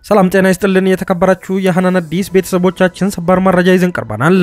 ሰላም ጤና ይስጥልን። የተከበራችሁ የሐናን አዲስ ቤተሰቦቻችን ሰበር መረጃ ይዘን ቀርበናል።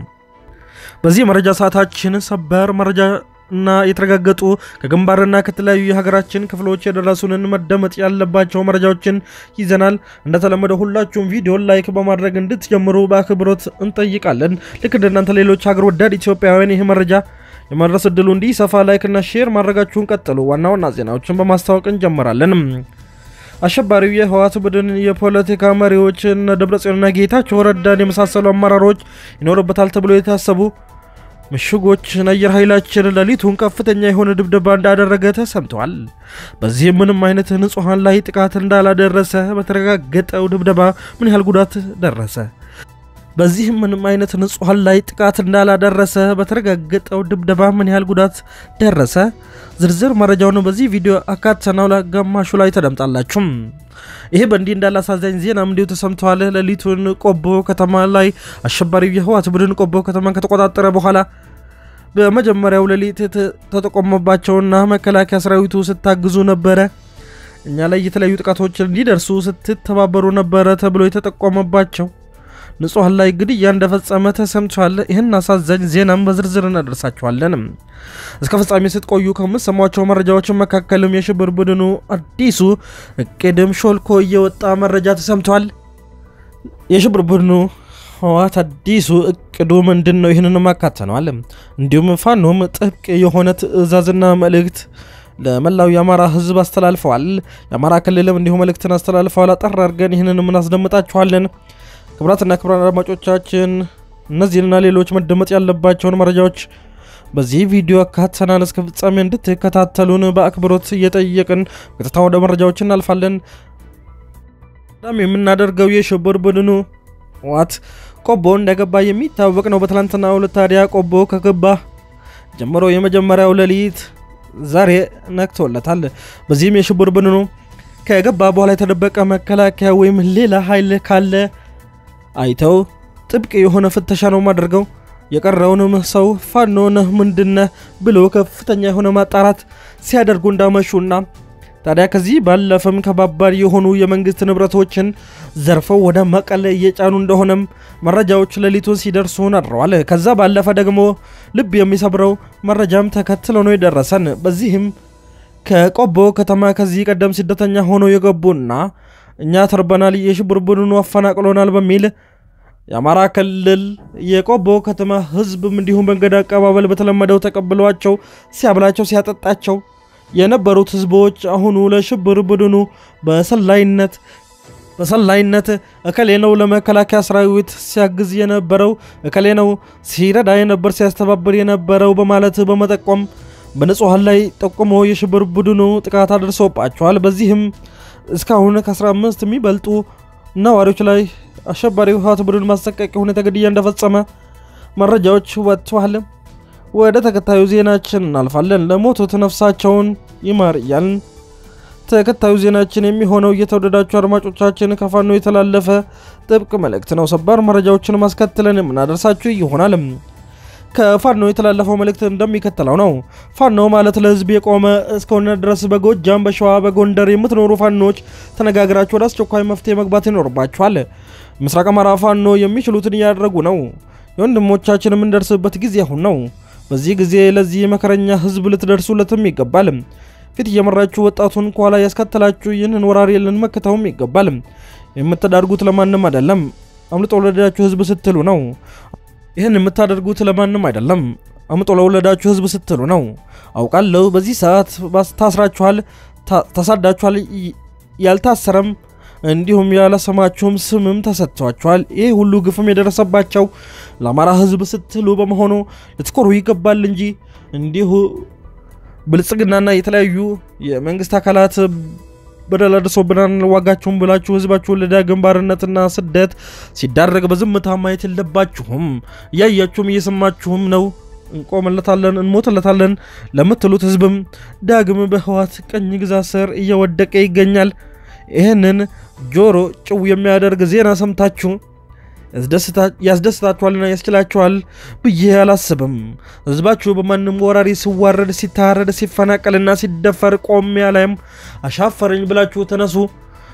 በዚህ መረጃ ሰዓታችን ሰበር መረጃ እና የተረጋገጡ ከግንባርና ከተለያዩ የሀገራችን ክፍሎች የደረሱንን መደመጥ ያለባቸው መረጃዎችን ይዘናል። እንደተለመደ ሁላችሁም ቪዲዮን ላይክ በማድረግ እንድትጀምሩ በአክብሮት እንጠይቃለን። ልክ እንደናንተ ሌሎች ሀገር ወዳድ ኢትዮጵያውያን ይህ መረጃ የማድረስ እድሉ እንዲሰፋ ላይክና ሼር ማድረጋችሁን ቀጥሉ። ዋና ዋና ዜናዎችን በማስታወቅ እንጀምራለን። አሸባሪው የህወሓት ቡድን የፖለቲካ መሪዎች እነ ደብረጽዮንና ጌታቸው ረዳን የመሳሰሉ አመራሮች ይኖርበታል ተብሎ የታሰቡ ምሽጎችን አየር ኃይላችን ሌሊቱን ከፍተኛ የሆነ ድብደባ እንዳደረገ ተሰምተዋል። በዚህም ምንም አይነት ንጹሐን ላይ ጥቃት እንዳላደረሰ በተረጋገጠው ድብደባ ምን ያህል ጉዳት ደረሰ? በዚህም ምንም አይነት ንጹሐን ላይ ጥቃት እንዳላደረሰ በተረጋገጠው ድብደባ ምን ያህል ጉዳት ደረሰ? ዝርዝር መረጃውን በዚህ ቪዲዮ አካተናው ለጋማሹ ላይ ተደምጣላችሁ። ይሄ በእንዲህ እንዳለ አሳዛኝ ዜናም እንዲሁ ተሰምተዋል። ሌሊቱን ቆቦ ከተማ ላይ አሸባሪው የህወሓት ቡድን ቆቦ ከተማን ከተቆጣጠረ በኋላ በመጀመሪያው ሌሊት ተጠቆመባቸውና መከላከያ ሰራዊቱ ስታግዙ ነበረ፣ እኛ ላይ የተለያዩ ጥቃቶች እንዲደርሱ ስትተባበሩ ነበረ ተብሎ የተጠቆመባቸው ንጹሐን ላይ ግድያ እንደፈጸመ ተሰምቷል። ይህን አሳዛኝ ዜናም በዝርዝር እናደርሳችኋለን። እስከ ፍጻሜ ስትቆዩ ከምትሰሟቸው መረጃዎች መካከልም የሽብር ቡድኑ አዲሱ እቅድም ሾልኮ እየወጣ መረጃ ተሰምቷል። የሽብር ቡድኑ ህወሓት አዲሱ እቅዱ ምንድን ነው? ይህንንም አካተነዋል። እንዲሁም ፋኖም ጥብቅ የሆነ ትዕዛዝና መልእክት ለመላው የአማራ ህዝብ አስተላልፈዋል። የአማራ ክልልም እንዲሁ መልእክትን አስተላልፈዋል። አጠር አድርገን ይህንንም እናስደምጣችኋለን። ክቡራትና ክቡራን አድማጮቻችን እነዚህንና ሌሎች መደመጥ ያለባቸውን መረጃዎች በዚህ ቪዲዮ አካተናል። እስከ ፍጻሜ እንድትከታተሉን በአክብሮት እየጠየቅን ቀጥታ ወደ መረጃዎች እናልፋለን። በጣም የምናደርገው የሽብር ቡድኑ ህወሓት ቆቦ እንደገባ የሚታወቅ ነው። በትላንትናው ዕለት ታዲያ ቆቦ ከገባ ጀምሮ የመጀመሪያው ሌሊት ዛሬ ነክቶለታል። በዚህም የሽብር ቡድኑ ከገባ በኋላ የተደበቀ መከላከያ ወይም ሌላ ኃይል ካለ አይተው ጥብቅ የሆነ ፍተሻ ነው ማደርገው። የቀረውንም ሰው ፋኖ ነህ ምንድነህ ብሎ ከፍተኛ የሆነ ማጣራት ሲያደርጉ እንዳመሹና ታዲያ ከዚህ ባለፈም ከባባድ የሆኑ የመንግስት ንብረቶችን ዘርፈው ወደ መቀለ እየጫኑ እንደሆነም መረጃዎች ሌሊቱን ሲደርሱን አድረዋል። ከዛ ባለፈ ደግሞ ልብ የሚሰብረው መረጃም ተከትሎ ነው የደረሰን። በዚህም ከቆቦ ከተማ ከዚህ ቀደም ስደተኛ ሆነው የገቡና እኛ ተርበናል፣ የሽብር ቡድኑ አፈናቅሎናል በሚል የአማራ ክልል የቆቦ ከተማ ህዝብም እንዲሁም መንገድ አቀባበል በተለመደው ተቀብሏቸው ሲያብላቸው ሲያጠጣቸው የነበሩት ህዝቦች አሁኑ ለሽብር ቡድኑ በሰላይነት በሰላይነት እከሌ ነው ለመከላከያ ሰራዊት ሲያግዝ የነበረው እከሌ ነው ሲረዳ የነበር ሲያስተባብር የነበረው በማለት በመጠቆም በንጹሐን ላይ ጠቁሞ የሽብር ቡድኑ ጥቃት አድርሶባቸዋል። በዚህም እስካሁን ከ15 የሚበልጡ ነዋሪዎች ላይ አሸባሪው ህወሓት ቡድን ማስጠንቀቂያ ሁኔታ ግድያ እንደፈጸመ መረጃዎች ወጥተዋል። ወደ ተከታዩ ዜናችን እናልፋለን። ለሞቱት ነፍሳቸውን ይማር እያልን ተከታዩ ዜናችን የሚሆነው እየተወደዳችሁ አድማጮቻችን ከፋኖ የተላለፈ ጥብቅ መልእክት ነው። ሰባር መረጃዎችን ማስከትለን የምናደርሳችሁ ይሆናል። ከፋኖ የተላለፈው መልእክት እንደሚከተለው ነው። ፋኖ ማለት ለህዝብ የቆመ እስከሆነ ድረስ በጎጃም፣ በሸዋ፣ በጎንደር የምትኖሩ ፋኖች ተነጋግራችሁ ወደ አስቸኳይ መፍትሄ መግባት ይኖርባችኋል። ምስራቅ አማራ ፋኖ የሚችሉትን እያደረጉ ነው። የወንድሞቻችን የምንደርስበት ጊዜ አሁን ነው። በዚህ ጊዜ ለዚህ መከረኛ ህዝብ ልትደርሱለትም ይገባል። ፊት እየመራችሁ ወጣቱን ከኋላ ያስከተላችሁ ይህንን ወራሪ ልንመክተውም ይገባል። የምትዳርጉት ለማንም አይደለም፣ አምልጦ ለወለዳችሁ ህዝብ ስትሉ ነው። ይህን የምታደርጉት ለማንም አይደለም፣ አምጦ ለወለዳችሁ ህዝብ ስትሉ ነው። አውቃለሁ በዚህ ሰዓት ታስራችኋል፣ ተሳዳችኋል፣ ያልታሰረም እንዲሁም ያለስማችሁም ስምም ተሰጥቷቸዋል። ይህ ሁሉ ግፍም የደረሰባቸው ለአማራ ህዝብ ስትሉ በመሆኑ ልትኮሩ ይገባል እንጂ እንዲሁ ብልጽግናና የተለያዩ የመንግስት አካላት በደል አድርሶብናል ዋጋችሁም ብላችሁ ህዝባችሁን ለዳግም ባርነትና ስደት ሲዳረግ በዝምታ ማየት የለባችሁም። እያያችሁም እየሰማችሁም ነው። እንቆምለታለን፣ እንሞትለታለን ለምትሉት ህዝብም ዳግም በህወሓት ቀኝ ግዛት ስር እየወደቀ ይገኛል። ይህንን ጆሮ ጭው የሚያደርግ ዜና ሰምታችሁ ያስደስታችኋልና ያስችላችኋል ብዬ አላስብም። ህዝባችሁ በማንም ወራሪ ሲዋረድ፣ ሲታረድ፣ ሲፈናቀልና ሲደፈር ቆሚያ ላይም አሻፈረኝ ብላችሁ ተነሱ።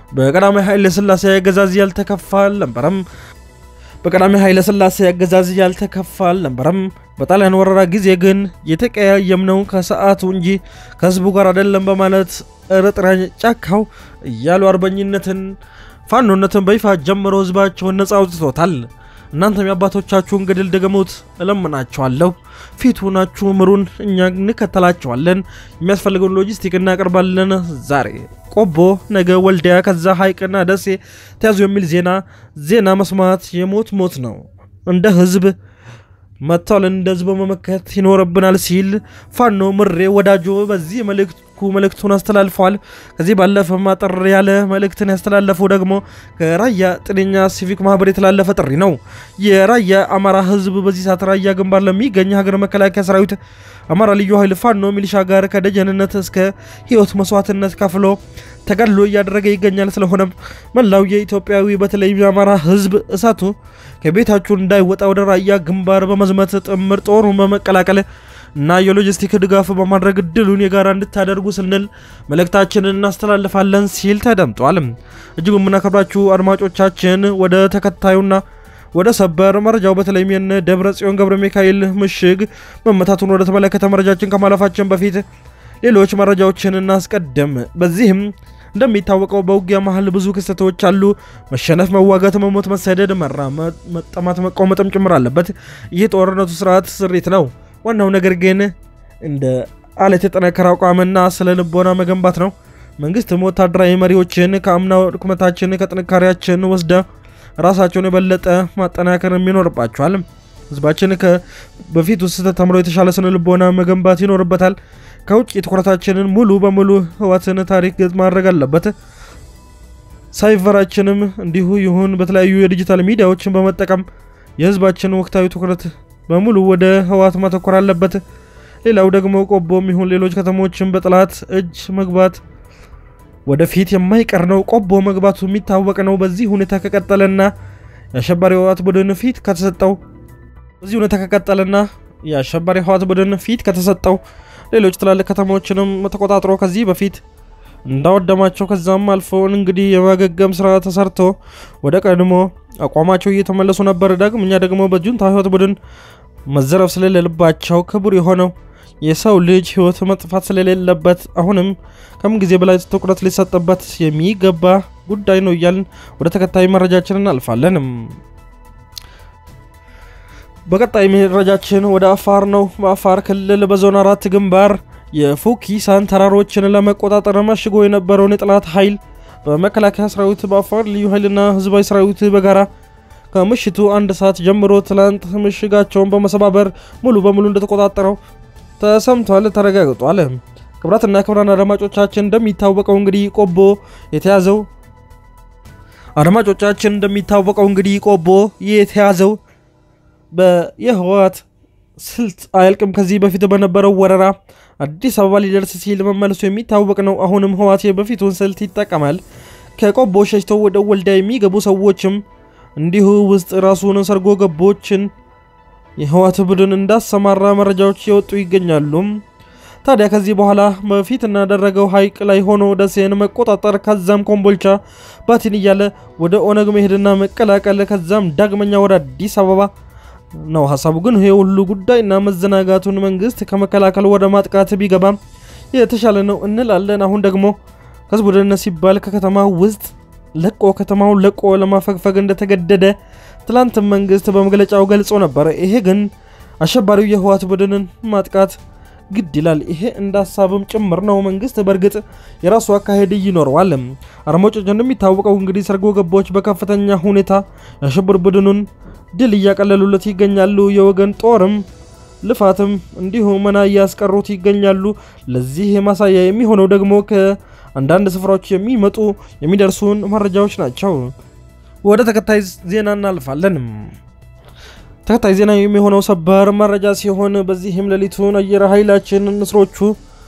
በቀዳማዊ ኃይለ ሥላሴ አገዛዝ ያልተከፋ አልነበረም። በቀዳማዊ ኃይለ ሥላሴ አገዛዝ ያልተከፋ አልነበረም። በጣሊያን ወረራ ጊዜ ግን የተቀያየምነው ከሰዓቱ እንጂ ከህዝቡ ጋር አይደለም በማለት ኤርትራ ጫካው እያሉ አርበኝነትን ፋኖነትን በይፋ ጀምሮ ህዝባቸውን ነጻ አውጥቶታል። እናንተም የአባቶቻችሁን ገድል ደግሙት እለምናችኋለሁ። ፊቱ ናችሁ ምሩን፣ እኛ እንከተላቸዋለን። የሚያስፈልገውን ሎጂስቲክ እናቀርባለን። ዛሬ ቆቦ፣ ነገ ወልዲያ፣ ከዛ ሐይቅና ደሴ ተያዙ የሚል ዜና ዜና መስማት የሞት ሞት ነው። እንደ ህዝብ መጥተዋል፣ እንደ ህዝብ መመከት ይኖርብናል ሲል ፋኖ ምሬ ወዳጆ በዚህ መልእክቱ መልእክቱን አስተላልፈዋል። ከዚህ ባለፈ ማጠር ያለ መልእክትን ያስተላለፈው ደግሞ ከራያ ጤነኛ ሲቪክ ማህበር የተላለፈ ጥሪ ነው። የራያ አማራ ህዝብ በዚህ ሰዓት ራያ ግንባር ለሚገኝ ሀገር መከላከያ ሰራዊት አማራ ልዩ ኃይል ፋኖ ሚሊሻ ጋር ከደጀንነት እስከ ህይወት መስዋዕትነት ከፍሎ ተጋድሎ እያደረገ ይገኛል። ስለሆነም መላው የኢትዮጵያዊ በተለይም የአማራ ህዝብ እሳቱ ከቤታችሁ እንዳይወጣ ወደ ራያ ግንባር በመዝመት ጥምር ጦሩን በመቀላቀል እና የሎጂስቲክ ድጋፍ በማድረግ እድሉን የጋራ እንድታደርጉ ስንል መልእክታችንን እናስተላልፋለን ሲል ተደምጧል። እጅግ የምናከብራችሁ አድማጮቻችን ወደ ተከታዩና ወደ ሰበር መረጃው በተለይም የነ ደብረ ጽዮን ገብረ ሚካኤል ምሽግ መመታቱን ወደ ተመለከተ መረጃችን ከማለፋችን በፊት ሌሎች መረጃዎችን እናስቀድም። በዚህም እንደሚታወቀው በውጊያ መሀል ብዙ ክስተቶች አሉ። መሸነፍ፣ መዋጋት፣ መሞት፣ መሰደድ፣ መራመድ፣ መጠማት፣ መቆመጥም ጭምር አለበት። ይህ ጦርነቱ ስርዓት ስሪት ነው። ዋናው ነገር ግን እንደ አለት የጠነከረ አቋምና ስለ ልቦና መገንባት ነው። መንግስትም ወታደራዊ መሪዎችን ከአምናው ድክመታችን ከጥንካሬያችን ወስደ ራሳቸውን የበለጠ ማጠናከር ይኖርባቸዋል። ህዝባችን በፊቱ ስህተት ተምሮ የተሻለ ስነ ልቦና መገንባት ይኖርበታል። ከውጭ ትኩረታችንን ሙሉ በሙሉ ህዋትን ታሪክ ገጽ ማድረግ አለበት። ሳይቨራችንም እንዲሁ ይሁን በተለያዩ የዲጂታል ሚዲያዎችን በመጠቀም የህዝባችን ወቅታዊ ትኩረት በሙሉ ወደ ህዋት ማተኮር አለበት። ሌላው ደግሞ ቆቦም ይሁን ሌሎች ከተሞችን በጠላት እጅ መግባት ወደፊት የማይቀር ነው። ቆቦ መግባቱ የሚታወቅ ነው። በዚህ ሁኔታ ከቀጠለና የአሸባሪ ህወሓት ቡድን ፊት ከተሰጠው በዚህ ሁኔታ ከቀጠለና የአሸባሪ ህወሓት ቡድን ፊት ከተሰጠው ሌሎች ትላልቅ ከተሞችንም ተቆጣጥሮ ከዚህ በፊት እንዳወደማቸው ከዛም አልፎ እንግዲህ የማገገም ስራ ተሰርቶ ወደ ቀድሞ አቋማቸው እየተመለሱ ነበር። ዳግመኛ ደግሞ በጁንታ ህይወት ቡድን መዘረፍ ስለሌለባቸው ክቡር የሆነው የሰው ልጅ ህይወት መጥፋት ስለሌለበት አሁንም ከምን ጊዜ በላይ ትኩረት ሊሰጥበት የሚገባ ጉዳይ ነው እያልን ወደ ተከታይ መረጃችን እናልፋለን። በቀጣይ መረጃችን ወደ አፋር ነው። በአፋር ክልል በዞን አራት ግንባር የፉኪሳን ተራሮችን ለመቆጣጠር መሽጎ የነበረውን የጠላት ኃይል በመከላከያ ሰራዊት በአፋር ልዩ ኃይልና ህዝባዊ ሰራዊት በጋራ ከምሽቱ አንድ ሰዓት ጀምሮ ትላንት ምሽጋቸውን በመሰባበር ሙሉ በሙሉ እንደተቆጣጠረው ተሰምቷል፣ ተረጋግጧል። ክብራትና ክብራን አድማጮቻችን እንደሚታወቀው እንግዲህ ቆቦ የተያዘው አድማጮቻችን እንደሚታወቀው እንግዲህ ቆቦ የተያዘው የህወሓት ስልት አያልቅም። ከዚህ በፊት በነበረው ወረራ አዲስ አበባ ሊደርስ ሲል መመለሱ የሚታወቅ ነው። አሁንም ህወሓት የበፊቱን ስልት ይጠቀማል። ከቆቦ ሸሽተው ወደ ወልዲያ የሚገቡ ሰዎችም እንዲሁ ውስጥ ራሱን ሰርጎ ገቦችን የህወሓት ቡድን እንዳሰማራ መረጃዎች የወጡ ይገኛሉ። ታዲያ ከዚህ በኋላ በፊት እናደረገው ሀይቅ ላይ ሆኖ ደሴን መቆጣጠር ከዛም ኮምቦልቻ ባቲን እያለ ወደ ኦነግ መሄድና መቀላቀል ከዛም ዳግመኛ ወደ አዲስ አበባ ነው ሀሳቡ። ግን ይሄ ሁሉ ጉዳይና መዘናጋቱን መንግስት ከመከላከል ወደ ማጥቃት ቢገባም የተሻለ ነው እንላለን። አሁን ደግሞ ከህዝቡ ደህንነት ሲባል ከከተማ ውስጥ ለቆ ከተማውን ለቆ ለማፈግፈግ እንደተገደደ ትላንት መንግስት በመግለጫው ገልጾ ነበር። ይሄ ግን አሸባሪው የህወሓት ቡድንን ማጥቃት ግድ ይላል። ይሄ እንደ ሀሳብም ጭምር ነው። መንግስት በእርግጥ የራሱ አካሄድ ይኖረዋል። አድማጮች እንደሚታወቀው እንግዲህ ሰርጎ ገቦች በከፍተኛ ሁኔታ የአሸባሪ ቡድኑን ድል እያቀለሉለት ይገኛሉ። የወገን ጦርም ልፋትም እንዲሁ መና እያስቀሩት ይገኛሉ። ለዚህ ማሳያ የሚሆነው ደግሞ ከአንዳንድ ስፍራዎች የሚመጡ የሚደርሱን መረጃዎች ናቸው። ወደ ተከታይ ዜና እናልፋለን። ተከታይ ዜና የሚሆነው ሰበር መረጃ ሲሆን በዚህም ሌሊቱን አየር ኃይላችን ንስሮቹ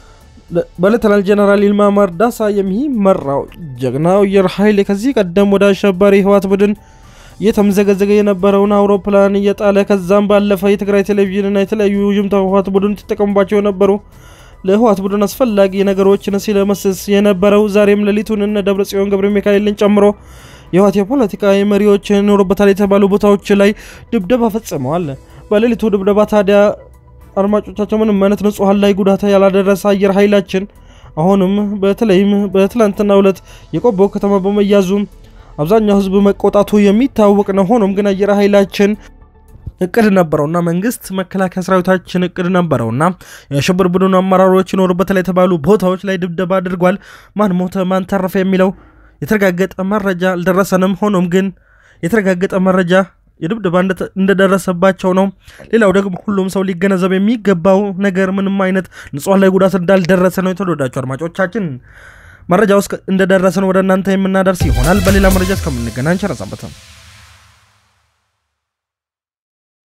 በሌተናል ጀነራል ይልማ መርዳሳ የሚመራው ጀግናው አየር ኃይል ከዚህ ቀደም ወደ አሸባሪ ህወሓት ቡድን እየተምዘገዘገ የነበረውን አውሮፕላን እየጣለ ከዛም ባለፈ የትግራይ ቴሌቪዥንና የተለያዩ ጅምታ ህወሓት ቡድን ተጠቀሙባቸው የነበሩ ለህወሓት ቡድን አስፈላጊ ነገሮችን ሲለመስስ የነበረው ዛሬም ሌሊቱን እነ ደብረ ጽዮን ገብረ ሚካኤልን ጨምሮ የህወሓት የፖለቲካ መሪዎች ይኖሩበታል የተባሉ ቦታዎች ላይ ድብደባ ፈጽመዋል። በሌሊቱ ድብደባ ታዲያ አድማጮቻቸው ምንም አይነት ንጹሐን ላይ ጉዳት ያላደረሰ አየር ኃይላችን አሁንም በተለይም በትላንትናው ዕለት የቆቦ ከተማ በመያዙ አብዛኛው ህዝብ መቆጣቱ የሚታወቅ ነው። ሆኖም ግን አየር ኃይላችን እቅድ ነበረውና መንግስት መከላከያ ሰራዊታችን እቅድ ነበረውና የሽብር ቡድኑ አመራሮች ይኖሩበታል የተባሉ ቦታዎች ላይ ድብደባ አድርጓል። ማን ሞተ፣ ማን ተረፈ የሚለው የተረጋገጠ መረጃ አልደረሰንም። ሆኖም ግን የተረጋገጠ መረጃ የድብደባ እንደደረሰባቸው ነው። ሌላው ደግሞ ሁሉም ሰው ሊገነዘብ የሚገባው ነገር ምንም አይነት ንጹሐን ላይ ጉዳት እንዳልደረሰ ነው። የተወደዳችሁ አድማጮቻችን መረጃ ውስጥ እንደደረሰን ወደ እናንተ የምናደርስ ይሆናል። በሌላ መረጃ እስከምንገናኝ ቸር ሰንብቱ።